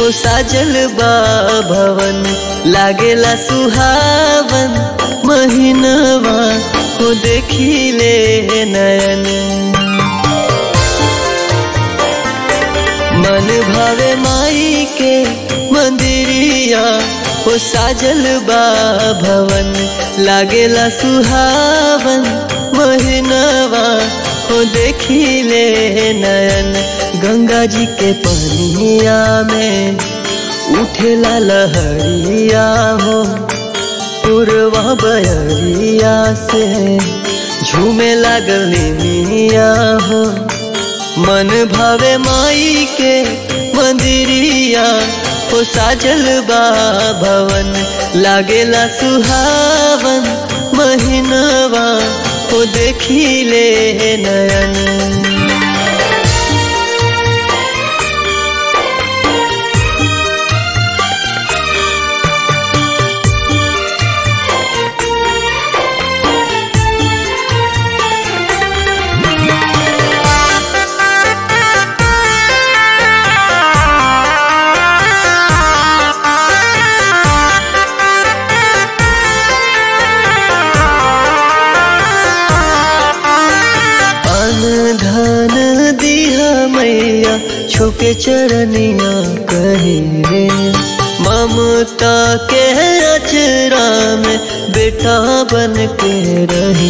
हो साजल बा भवन लागेला सुहावन महीनवा हो देखिले नयन मन भावे माई के मंदिरिया हो साजल बा भवन लागेला सुहावन महीनवा हो देखिले नयन गंगा जी के पनिया में उठेला लहरिया हो पुरवा बयरिया से झूमे लागल मिया हो मन भावे माई के मंदिरिया हो साजल बा भवन लागेला सुहावन महीनवा हो देखिले नयन धन दिया मैया छुके चरनिया कहे रे ममता के अचरा में बेटा बन के रही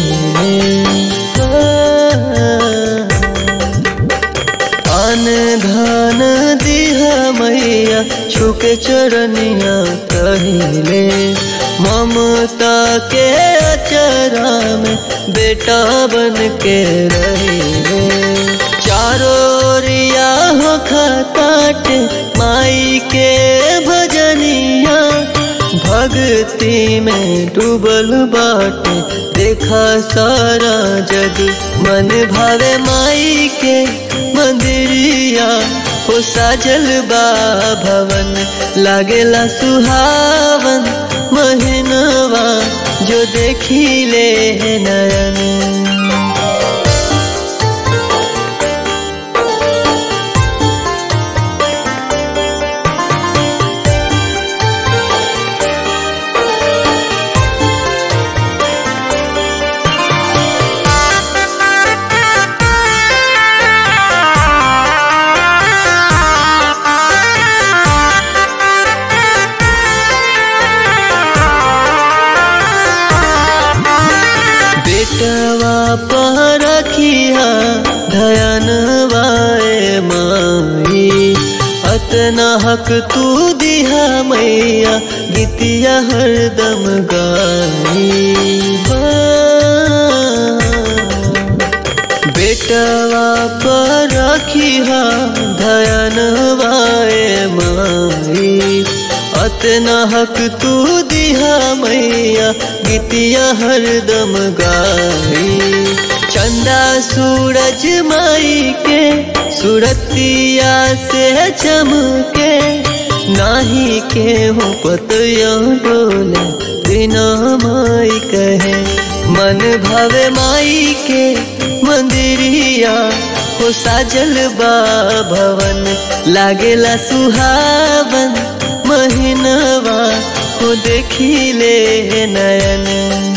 अन धन दिया मैया छुके चरनिया कहिले ममता के अचरा में बेटा बन के रहे चारों रिया हो खताट माई के भजनिया भक्ति में डूबल बाटे देखा सारा जग मन भावे माई के मंदिरिया हो साजल बा भवन लागेला सुहावन महीनवा जो देखिले नयन बेटवा पर रखिया धयन वाए माई अतना हक तू दिहा मैया गीतिया हरदम गाई बेटवा पर रखिया धयन वाए माई अतना हक तू दिहा मैया गीतिया हरदम गाई चंदा सूरज माई के सुरतिया से चमके नाही के हो पतया डोले बिना माई कहे मन भावे माई के मंदिरिया हो साजल बा भवन लागेला सुहावन महीनवा हो देखिले नयन